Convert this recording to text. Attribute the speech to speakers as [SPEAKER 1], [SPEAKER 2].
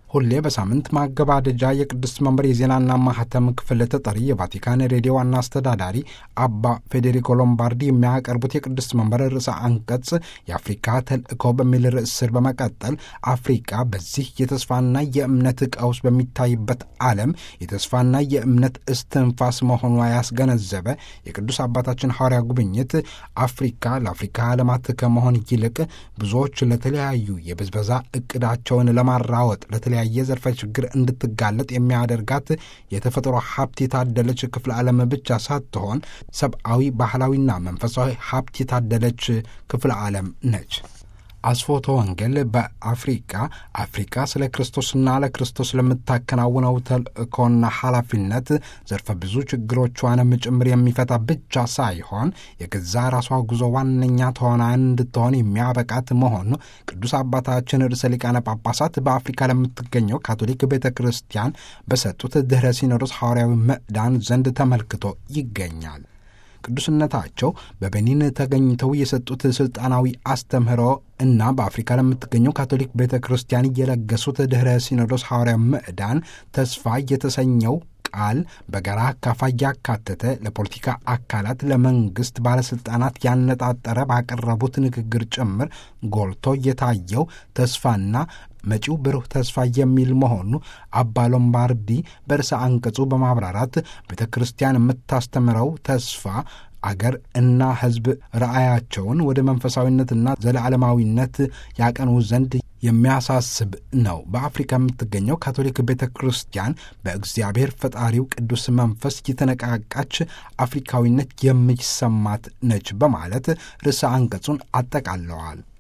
[SPEAKER 1] ሁሌ በሳምንት ማገባደጃ የቅዱስ መንበር የዜናና ማህተም ክፍል ተጠሪ የቫቲካን ሬዲዮ ዋና አስተዳዳሪ አባ ፌዴሪኮ ሎምባርዲ የሚያቀርቡት የቅዱስ መንበር ርዕሰ አንቀጽ የአፍሪካ ተልእኮ በሚል ርዕስ ስር በመቀጠል አፍሪካ በዚህ የተስፋና የእምነት ቀውስ በሚታይበት ዓለም የተስፋና የእምነት እስትንፋስ መሆኗ ያስገነዘበ የቅዱስ አባታችን ሐዋርያ ጉብኝት አፍሪካ ለአፍሪካ ዓለማት ከመሆን ይልቅ ብዙዎች ለተለያዩ የብዝበዛ እቅዳቸውን ለማራወጥ ለተለያየ ዘርፈ ችግር እንድትጋለጥ የሚያደርጋት የተፈጥሮ ሀብት የታደለች ክፍለ ዓለም ብቻ ሳትሆን ሰብአዊ፣ ባህላዊና መንፈሳዊ ሀብት የታደለች ክፍለ ዓለም ነች። አስፎቶ ወንጌል በአፍሪቃ አፍሪካ ስለ ክርስቶስና ለክርስቶስ ለምታከናውነው ተልእኮና ኃላፊነት ዘርፈ ብዙ ችግሮቿንም ጭምር የሚፈታ ብቻ ሳይሆን የገዛ ራሷ ጉዞ ዋነኛ ተዋናያን እንድትሆን የሚያበቃት መሆኑ ቅዱስ አባታችን ርዕሰ ሊቃነ ጳጳሳት በአፍሪካ ለምትገኘው ካቶሊክ ቤተ ክርስቲያን በሰጡት ድኅረ ሲኖዶስ ሐዋርያዊ ምዕዳን ዘንድ ተመልክቶ ይገኛል። ቅዱስነታቸው በቤኒን ተገኝተው የሰጡት ስልጣናዊ አስተምህሮ እና በአፍሪካ ለምትገኘው ካቶሊክ ቤተ ክርስቲያን እየለገሱት ድኅረ ሲኖዶስ ሐዋርያ ምዕዳን ተስፋ የተሰኘው ቃል በጋራ አካፋይ ያካተተ ለፖለቲካ አካላት፣ ለመንግስት ባለስልጣናት ያነጣጠረ ባቀረቡት ንግግር ጭምር ጎልቶ የታየው ተስፋና መጪው ብሩህ ተስፋ የሚል መሆኑ አባ ሎምባርዲ በርዕሰ አንቀጹ በማብራራት ቤተ ክርስቲያን የምታስተምረው ተስፋ አገር እና ሕዝብ ራእያቸውን ወደ መንፈሳዊነትና ዘለዓለማዊነት ያቀኑ ዘንድ የሚያሳስብ ነው። በአፍሪካ የምትገኘው ካቶሊክ ቤተ ክርስቲያን በእግዚአብሔር ፈጣሪው ቅዱስ መንፈስ የተነቃቃች አፍሪካዊነት የሚሰማት ነች በማለት ርዕሰ አንቀጹን አጠቃለዋል።